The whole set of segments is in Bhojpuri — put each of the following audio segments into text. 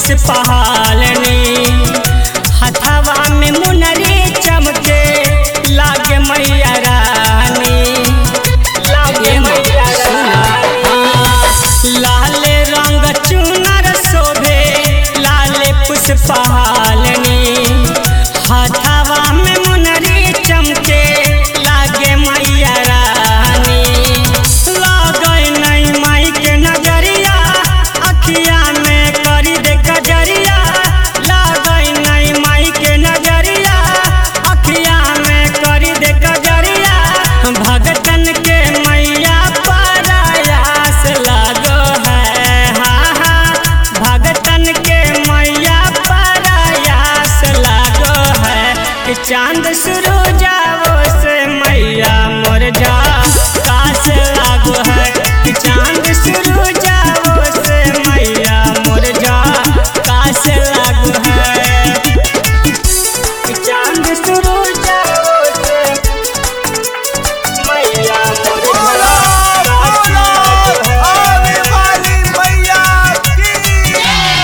पुष्पहालनी हथवा में मुनरी चमके लागे मैया रानी लागे मैया रानी लाल रंग चुनर शोभे लाल पुष्पहालनी हथवा में मुनरी चमके लागे मैया रानी लागै नहीं माई के नजरिया अखिया में करी दे कजरिया लागै नहीं माई के नजरिया अखिया में करी दे कजरिया भगतन के मैया परायास लागो है हाँ हाँ भगतन के मैया परायास लागो है कि चांद शुरू जाओ से मैया मोर जा काश लागो है कि चांद शुरू जाओ से मैया मोर जा काश लागो है कि चांद शुरू जाओ से मैया मोर जा काश लागो है आने वाली मैया की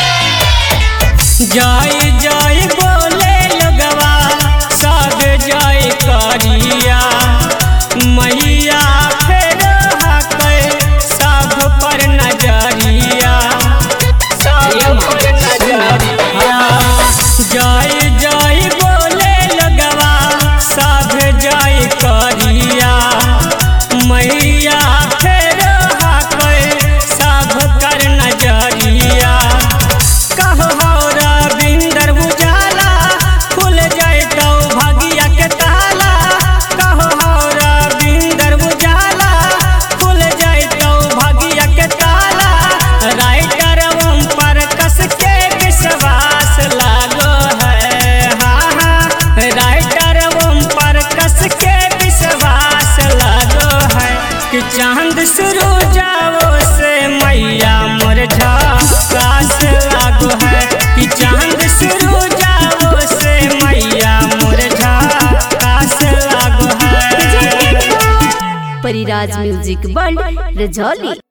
जय जय बोले लगवा सब जय करिया मैया फेर हकै सब पर नजरिया सब पर नजरिया जय जय बोले लगवा सब जय करिया मैया फेर हकै सब कर नजरिया कहो रविंदर उजाला खुल जैतौ भगिया के ताला कहो रविंदर उजाला खुल जैतौ भगिया के ताला राइटर ओम पर कस के विश्वास लागो है हाँ हाँ राइटर ओम पर कस के विश्वास लागो है कि चांद शुरू जाओ से मैया मोर झकास लागो है कि चांद शुरू जाओ से मैया मोर झकास लागो है परिराज म्यूजिक वर्ल्ड रजौली